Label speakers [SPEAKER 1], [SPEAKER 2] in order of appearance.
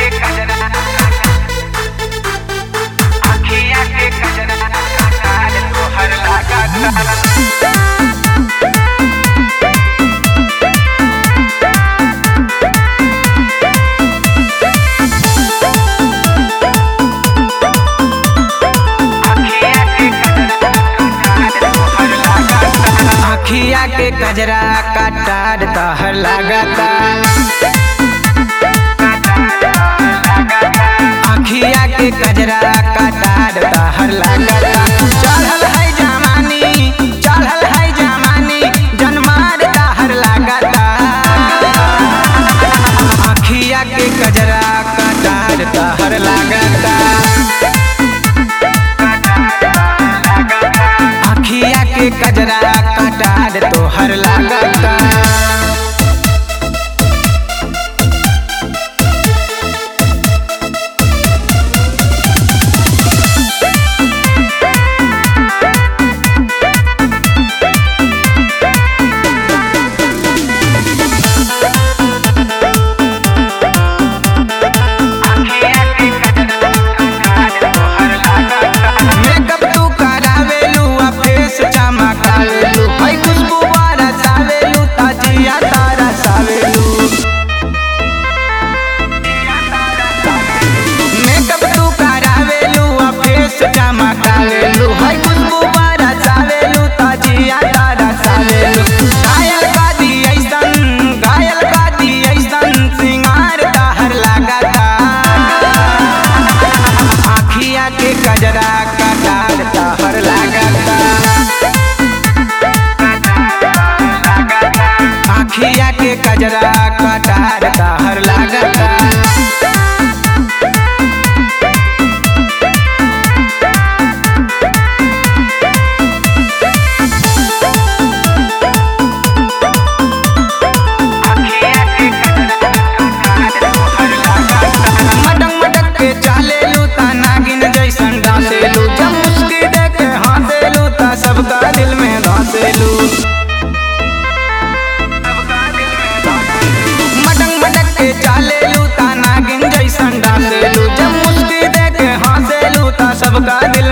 [SPEAKER 1] के कजरा अखिया के कजरा काल तोहर लागता अखिया के कजरा काटार तोहर लागता अखिया के कजरा काटार तोहर लागता चढ़ल है जमानी चढ़ल है जमानी जनमार तोहर लागता अखिया के कजरा काटार तोहर लागता अखिया के कजरा काटार तोहर लागता मेकअप तू करावेलू आ फेस चमकावेलू है खुशबू बरसावेलू ताजिया तारा सावेलू मेकअप तू करावेलू आ फेस चमकावेलू है खुशबू बरसावेलू ताजिया तारा सावेलू घायल का दी ऐसन घायल का दी ऐसन सिंगार ताहर लागता आखिया के कजरा कटार तहर लागता आखिया के कजरा कटार तहर लागता मटक मटक के चालेलू ता नागिन जैसन डांसेलू जब मुस्की दे के हंसेलू ता सबका दिल में धंसेलू मटक मटक के चालेलू ता नागिन जैसन डांसेलू जब मुस्की दे के हंसेलू ता सबका दिल